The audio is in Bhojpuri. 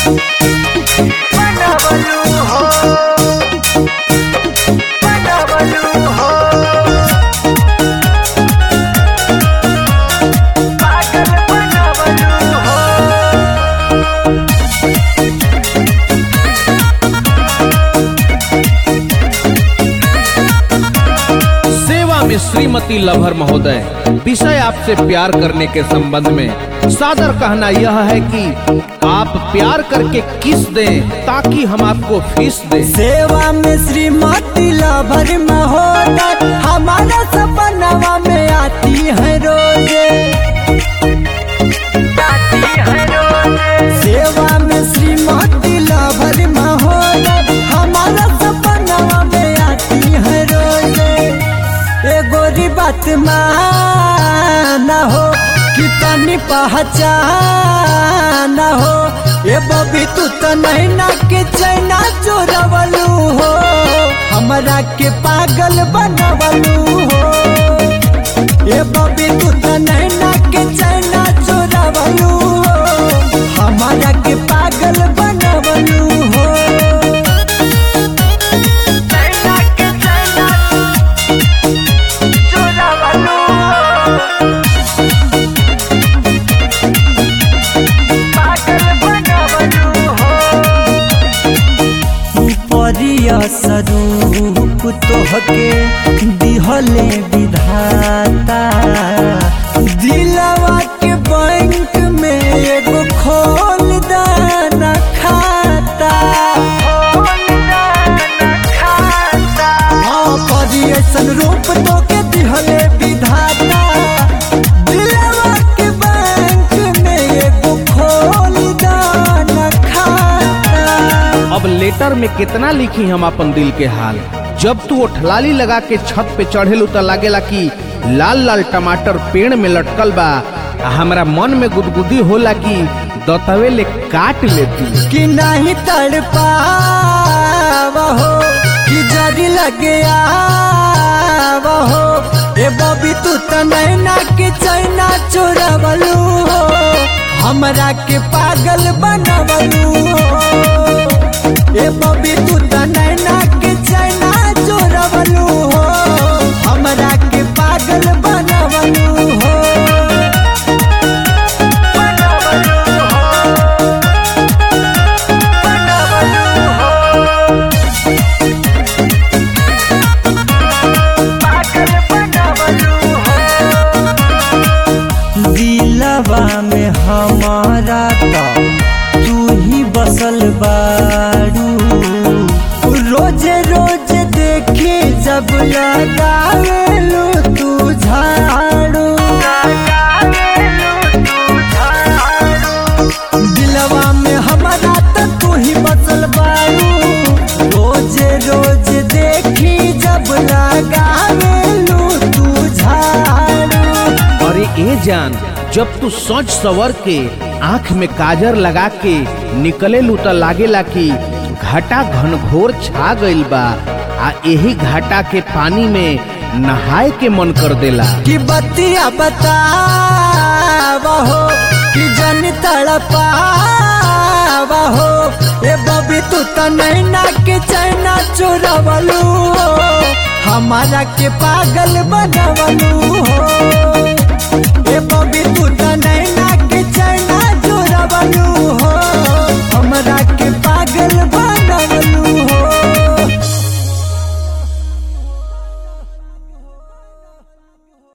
बनवलू हो बनवलू हो पागल बनवलू हो सेवा में श्रीमती लभर महोदय विषय आपसे प्यार करने के संबंध में सादर कहना यह है कि आप प्यार करके किस दें ताकि हम आपको फीस दें सेवा में श्रीमती लाभर महोदय हमारा सपनावा में आती है रोजे सेवा में श्रीमती लाभर महोदय हमारा सपनावा में आती है रोजे एगो बात माना हो कि तनी पहचान हो ए बबी तू तो नहीं ना के चैना चोरवलू हो हमरा के पागल बनवलू हो ए बबी तू तो नहीं ना के चैना चोरवलू हो हमरा के पागल बनवलू हो चैना के चैना चोरवलू हो पागल बनवलू हो परिया स्वरूप तोहके दिहले विधाता दिलवा के बैंक में एगो खोल दाना खाता हाँ परिया स्वरूप तोके दिहले विधाता दिलवा के बैंक में एगो खोल दाना खाता अब लेटर में कितना लिखी हम अपन दिल के हाल जब तू ओठलाली लगा के छत पे चढ़ेलू त लागेला कि लाल लाल टमाटर पेड़ में लटकल बा आ हमरा मन में गुदगुदी होला कि दतवे ले काट लेती कि नहीं तड़ हो कि जरी लगे हो ए बबी तू तो नैना के चैना चोरवलू हो हमरा के पागल बनवलू हो ए बबी तू तो नैना के चैना चोरवलू हो हमरा के पागल बनवलू हो बनवलू हो दिलवा में हमारा तो तू ही बसल बारू रोज रोज देखे जब लगावेलू तू झाड़ू दिलवा में हमारा तो तू ही बसल बारू रोज रोज देखी जब लगावेलू तू झाड़ू अरे ए जान जब तू सोच सवर के आंख में काजर लगा के निकले लू त लागेला कि घाटा घनघोर छा गइल बा आ यही घाटा के पानी में नहाए के मन कर देला कि बतिया बतावा हो कि जन तड़पावा हो ए बबी तू तो नैना के चैना चोरवलू हो हमारा के पागल बनवलू हो